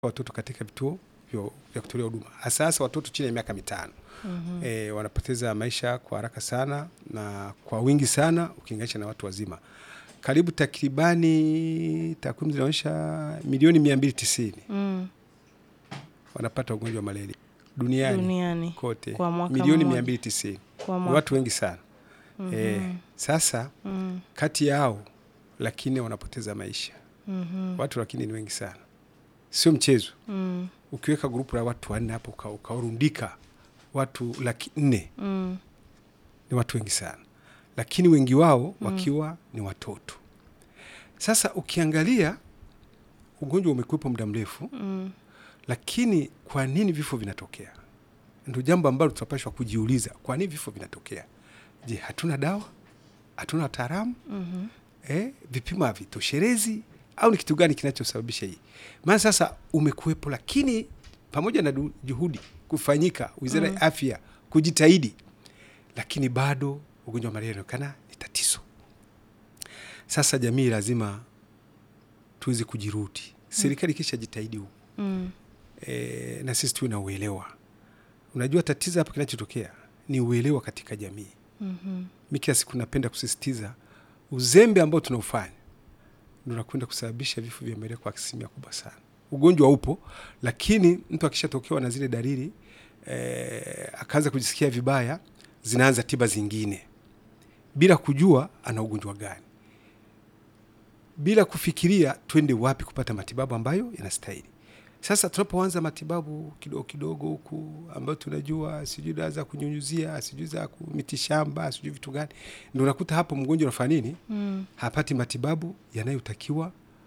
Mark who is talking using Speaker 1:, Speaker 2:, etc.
Speaker 1: watoto katika vituo vyo- vya kutolea huduma hasa hasa watoto chini ya miaka mitano
Speaker 2: Mhm.
Speaker 1: e, wanapoteza maisha kwa haraka sana na kwa wingi sana ukilinganisha na watu wazima. Karibu takribani, takwimu zinaonyesha milioni mia mbili tisini
Speaker 2: Mm.
Speaker 1: wanapata ugonjwa wa malaria duniani,
Speaker 2: Duniani
Speaker 1: kote,
Speaker 2: kwa mwaka
Speaker 1: milioni
Speaker 2: mmoja.
Speaker 1: mia mbili tisini
Speaker 2: kwa
Speaker 1: ni
Speaker 2: mwaka.
Speaker 1: watu wengi sana
Speaker 2: Mhm.
Speaker 1: e, sasa
Speaker 2: Mm.
Speaker 1: kati yao lakini wanapoteza maisha
Speaker 2: Mhm.
Speaker 1: watu, lakini ni wengi sana, sio mchezo.
Speaker 2: Mm.
Speaker 1: Ukiweka grupu la watu wanne hapo uka- ukawarundika watu laki nne
Speaker 2: Mm.
Speaker 1: ni watu wengi sana, lakini wengi wao wakiwa ni watoto. Sasa ukiangalia ugonjwa umekuwepo muda mrefu,
Speaker 2: Mm.
Speaker 1: lakini kwa nini vifo vinatokea? Ndio jambo ambalo tutapashwa kujiuliza, kwa nini vifo vinatokea? Je, hatuna dawa? Hatuna wataalamu?
Speaker 2: Mhm.
Speaker 1: eh, vipimo havitoshelezi au ni kitu gani kinachosababisha hii? Maana sasa umekuwepo, lakini pamoja na du- juhudi kufanyika, wizara ya afya kujitahidi, lakini bado ugonjwa wa malaria unaonekana ni tatizo. Sasa jamii lazima tuweze kujirudi, serikali ikisha jitahidi huku
Speaker 2: Mm.
Speaker 1: e, na sisi tuwe na uelewa. Unajua tatizo hapa kinachotokea ni uelewa katika jamii.
Speaker 2: Mhm.
Speaker 1: Mi kila siku napenda kusisitiza uzembe ambao tunaufanya ndio unakwenda kusababisha vifo vya malaria kwa asilimia kubwa sana. Ugonjwa upo, lakini mtu akishatokewa na zile dalili eh, akaanza kujisikia vibaya, zinaanza tiba zingine bila kujua ana ugonjwa gani, bila kufikiria twende wapi kupata matibabu ambayo yanastahili. Sasa tunapoanza matibabu kidogo kidogo huku ambayo tunajua sijui dawa za kunyunyuzia, sijui za kumiti shamba, sijui vitu gani, ndio unakuta hapo mgonjwa unafanya nini?
Speaker 2: Mm.
Speaker 1: hapati matibabu yanayotakiwa